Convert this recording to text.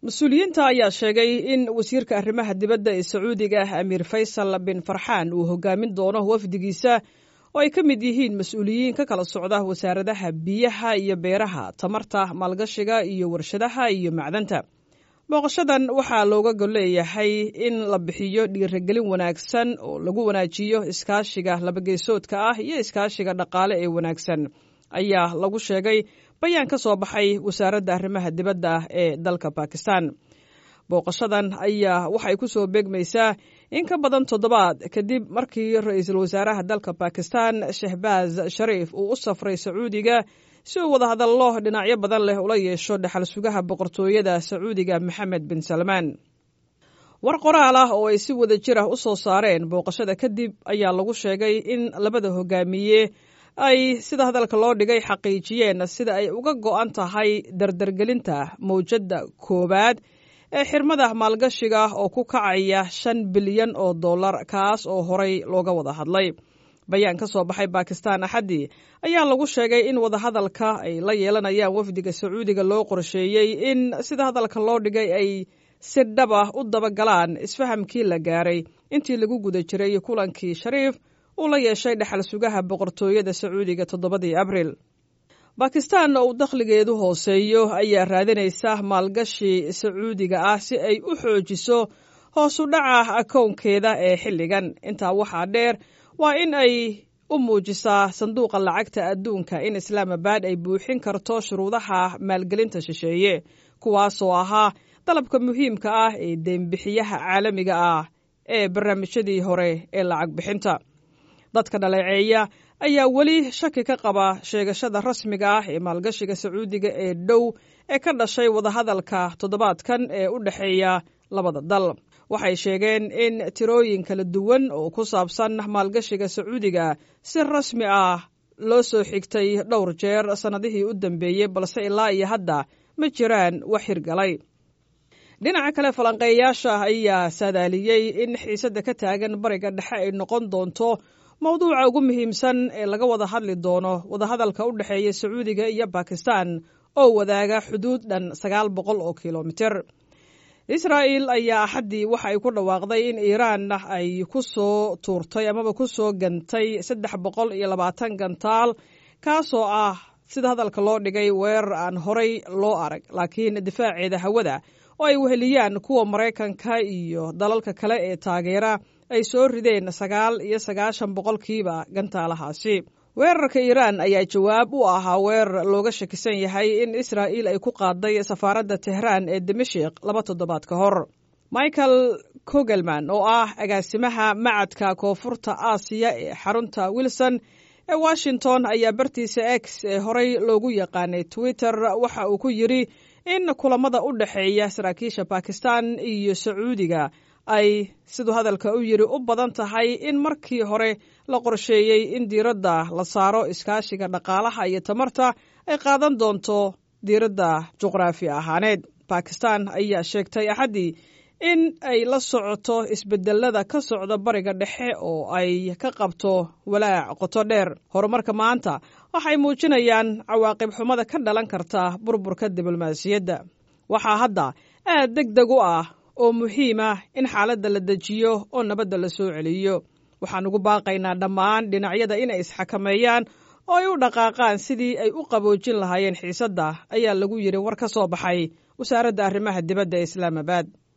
mas-uuliyiinta ayaa sheegay in wasiirka arrimaha dibadda ee sacuudiga amiir faysal bin farxaan uu hogaamin doono wafdigiisa oo ay ka mid yihiin mas-uuliyiin ka kala socda wasaaradaha biyaha iyo beeraha tamarta maalgashiga iyo warshadaha iyo macdanta booqashadan waxaa looga gol leeyahay in la bixiyo dhiirigelin wanaagsan oo lagu wanaajiyo iskaashiga labageesoodka ah iyo iskaashiga dhaqaale ee wanaagsan ayaa lagu sheegay bayaan ka soo baxay wasaaradda arrimaha dibadda ee dalka bakistan booqashadan ayaa waxay ku soo beegmaysaa in ka badan toddobaad kadib markii ra-iisul wasaaraha dalka bakistan shehbaaz shariif uu u safray sacuudiga si uu wadahadallo dhinacyo badan leh ula yeesho dhexal sugaha boqortooyada sacuudiga maxamed bin salmaan war qoraal ah oo ay si wada jir ah u soo saareen booqashada kadib ayaa lagu sheegay in labada hogaamiye ay sida hadalka loo dhigay xaqiijiyeen sida ay uga go'an tahay dardargelinta mawjadda koowaad ee xirmada maalgashiga oo ku kacaya shan bilyan oo dollar kaas oo horay looga wada hadlay bayaan ka soo baxay bakistan axaddii ayaa lagu sheegay in wadahadalka ay la yeelanayaan wafdiga sacuudiga loo qorsheeyey in sida hadalka loo dhigay ay si dhab ah u dabagalaan isfahamkii la gaaray intii lagu guda jiray kulankii shariif uu la yeeshay dhexal sugaha boqortooyada sacuudiga toddobadii abril bakistan oo uu dakhligeedu hooseeyo ayaa raadinaysa maalgashi sacuudiga ah si ay u xoojiso hoosu dhaca akownkeeda ee xilligan intaa waxaa dheer waa in ay u muujisaa sanduuqa lacagta adduunka in islaamabad ay buuxin karto shuruudaha maalgelinta shisheeye kuwaasoo ahaa dalabka muhiimka ah ee deembixiyaha caalamiga ah ee barnaamijyadii hore ee lacag bixinta dadka dhaleeceeya ayaa weli shaki ka qaba sheegashada rasmiga ah ee maalgashiga sacuudiga ee dhow ee ka dhashay wadahadalka toddobaadkan ee u dhexeeya labada dal waxay sheegeen in tirooyin kala duwan oo ku saabsan maalgashiga sacuudiga si rasmi ah loo soo xigtay dhowr jeer sannadihii u dambeeyey balse ilaa iyo hadda ma jiraan wax hirgalay dhinaca kale falanqeeyayaasha ayaa saadaaliyey in xiisadda ka taagan bariga dhexe ay noqon doonto mawduuca ugu muhiimsan ee laga wada hadli doono wadahadalka u dhexeeya sacuudiga iyo bakistan oo wadaaga xuduud dhan sagaal boqol oo kilomiter israa'el ayaa axaddii waxa ay ku dhawaaqday in iiraan ay ku soo tuurtay amaba ku soo gantay saddex boqol iyo labaatan gantaal kaasoo ah sida hadalka loo dhigay weerar aan horay loo arag laakiin difaaceeda hawada oo ay weheliyaan kuwa maraykanka iyo dalalka kale ee taageera ay soo rideen sagaal iyo sagaashan boqolkiiba gantaalahaasi weerarka iiraan ayaa jawaab u ahaa weerar looga shakisan yahay in israa'il ay ku qaaday safaaradda tehraan ee dimashik laba toddobaad ka hor michael kogelman oo ah agaasimaha macadka koonfurta aasiya ee xarunta wilson ee washington ayaa bartiisa x ee horey loogu yaqaanay twitter waxa uu ku yidri in kulamada u dhexeeya saraakiisha bakistan iyo sacuudiga ay siduu hadalka u yidhi u badan tahay in markii hore la qorsheeyey in diiradda la saaro iskaashiga dhaqaalaha iyo tamarta ay qaadan doonto diiradda juqraafi ahaaneed bakistan ayaa sheegtay axaddii in ay la socoto isbedelada ka socda bariga dhexe oo ay ka qabto walaac qoto dheer horumarka maanta waxay muujinayaan cawaaqib xumada ka dhalan karta burburka diblomaasiyadda waxaa hadda aad deg deg u ah oo muhiim ah in xaaladda la dejiyo oo nabadda la soo celiyo waxaan ugu baaqaynaa dhammaan dhinacyada inay isxakameeyaan oo ay u dhaqaaqaan sidii ay u qaboojin lahaayeen xiisadda ayaa lagu yidhi war ka soo baxay wasaaradda arrimaha dibadda ee islaamabad